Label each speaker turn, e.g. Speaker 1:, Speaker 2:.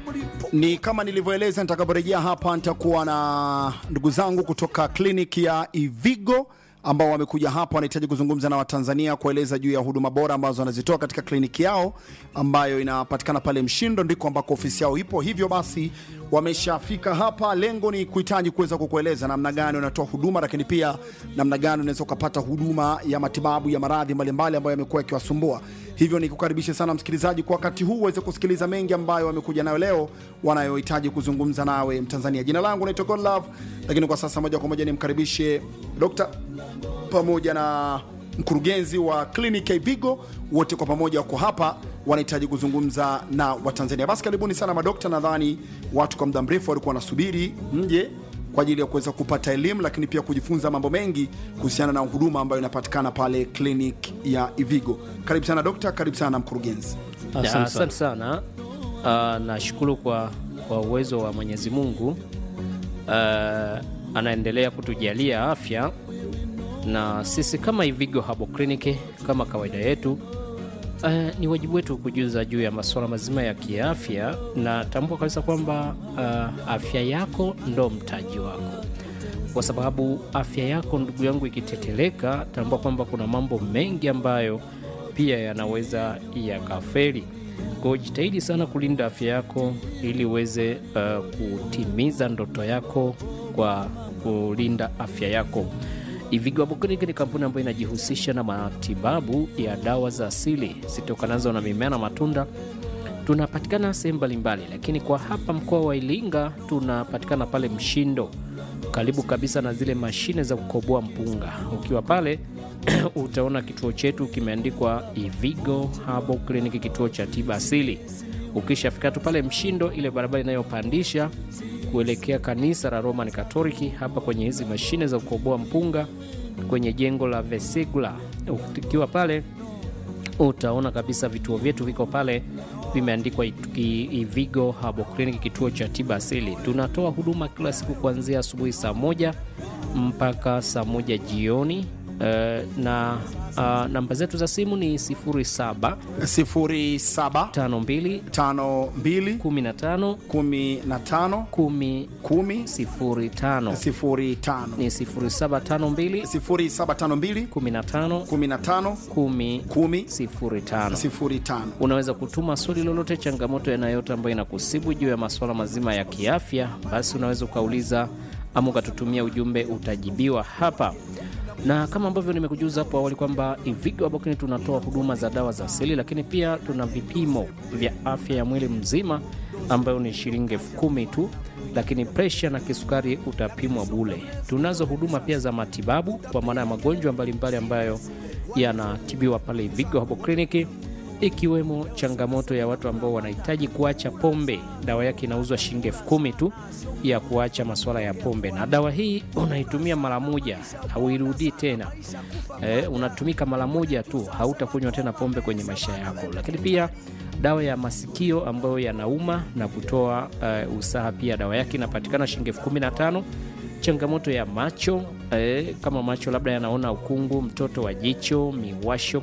Speaker 1: Ni kama nilivyoeleza, nitakaporejea hapa nitakuwa na ndugu zangu kutoka kliniki ya Ivigo ambao wamekuja hapa, wanahitaji kuzungumza na Watanzania kueleza juu ya huduma bora ambazo wanazitoa katika kliniki yao ambayo inapatikana pale Mshindo, ndiko ambako ofisi yao ipo. Hivyo basi wameshafika hapa. Lengo ni kuhitaji kuweza kukueleza namna gani unatoa huduma, lakini pia namna gani unaweza ukapata huduma ya matibabu ya maradhi mbalimbali ambayo yamekuwa yakiwasumbua. Hivyo ni kukaribishe sana msikilizaji kwa wakati huu uweze kusikiliza mengi ambayo wamekuja nayo leo, wanayohitaji kuzungumza nawe Mtanzania. Jina langu naitwa Godlove, lakini kwa sasa moja kwa moja nimkaribishe Dr. pamoja na mkurugenzi wa kliniki ya Ivigo, wote kwa pamoja wako hapa, wanahitaji kuzungumza na Watanzania. Basi karibuni sana madokta. Nadhani watu kwa muda mrefu walikuwa wanasubiri mje kwa ajili ya kuweza kupata elimu, lakini pia kujifunza mambo mengi kuhusiana na huduma ambayo inapatikana pale kliniki ya Ivigo. Karibu sana dokta, karibu sana mkurugenzi.
Speaker 2: Ya, Asante sana. Uh, nashukuru kwa, kwa uwezo wa Mwenyezi Mungu uh, anaendelea kutujalia afya na sisi kama Ivigo Herbal Clinic kama kawaida yetu uh, ni wajibu wetu kujuza juu ya masuala mazima ya kiafya, na tambua kabisa kwamba uh, afya yako ndo mtaji wako, kwa sababu afya yako ndugu yangu ikiteteleka, tambua kwamba kuna mambo mengi ambayo pia yanaweza yakafeli. Kwa hiyo jitahidi sana kulinda afya yako ili uweze uh, kutimiza ndoto yako kwa kulinda afya yako. Ivigo Herbal Clinic ni kampuni ambayo inajihusisha na matibabu ya dawa za asili zitokanazo na mimea na matunda. Tunapatikana sehemu mbalimbali, lakini kwa hapa mkoa wa Iringa tunapatikana pale Mshindo, karibu kabisa na zile mashine za kukoboa mpunga. Ukiwa pale utaona kituo chetu kimeandikwa Ivigo Herbal Clinic, kituo cha tiba asili. Ukishafika tu pale Mshindo, ile barabara inayopandisha kuelekea kanisa la Roman Katoliki, hapa kwenye hizi mashine za kukoboa mpunga kwenye jengo la Vesegula, ukiwa pale utaona kabisa vituo vyetu viko pale vimeandikwa Ivigo Herbal Clinic, kituo cha tiba asili. Tunatoa huduma kila siku kuanzia asubuhi saa moja mpaka saa moja jioni. Uh, na uh, namba zetu za simu ni 07
Speaker 1: 07
Speaker 2: 52
Speaker 1: 52
Speaker 2: 15
Speaker 1: 15
Speaker 2: 10
Speaker 1: 10
Speaker 2: 05
Speaker 1: 05
Speaker 2: ni 0752
Speaker 1: 0752
Speaker 2: 15
Speaker 1: 15
Speaker 2: 10
Speaker 1: 10
Speaker 2: 05.
Speaker 1: 05.
Speaker 2: Unaweza kutuma swali lolote, changamoto yanayote ambayo inakusibu juu ya masuala mazima ya kiafya, basi unaweza ukauliza ama ukatutumia ujumbe, utajibiwa hapa na kama ambavyo nimekujuza hapo awali kwamba Ivigo Herbal Clinic tunatoa huduma za dawa za asili, lakini pia tuna vipimo vya afya ya mwili mzima ambayo ni shilingi elfu kumi tu, lakini presha na kisukari utapimwa bule. Tunazo huduma pia za matibabu kwa maana ya magonjwa mbalimbali ambayo yanatibiwa pale Ivigo Herbal Clinic ikiwemo changamoto ya watu ambao wanahitaji kuacha pombe. Dawa yake inauzwa shilingi elfu kumi tu ya kuacha masuala ya pombe, na dawa hii unaitumia mara moja, hauirudii tena. E, unatumika mara moja tu, hautakunywa tena pombe kwenye maisha yako. Lakini pia dawa ya masikio ambayo yanauma na kutoa uh, usaha, pia dawa yake inapatikana shilingi elfu kumi na tano. Changamoto ya macho eh, kama macho labda yanaona ukungu, mtoto wa jicho, miwasho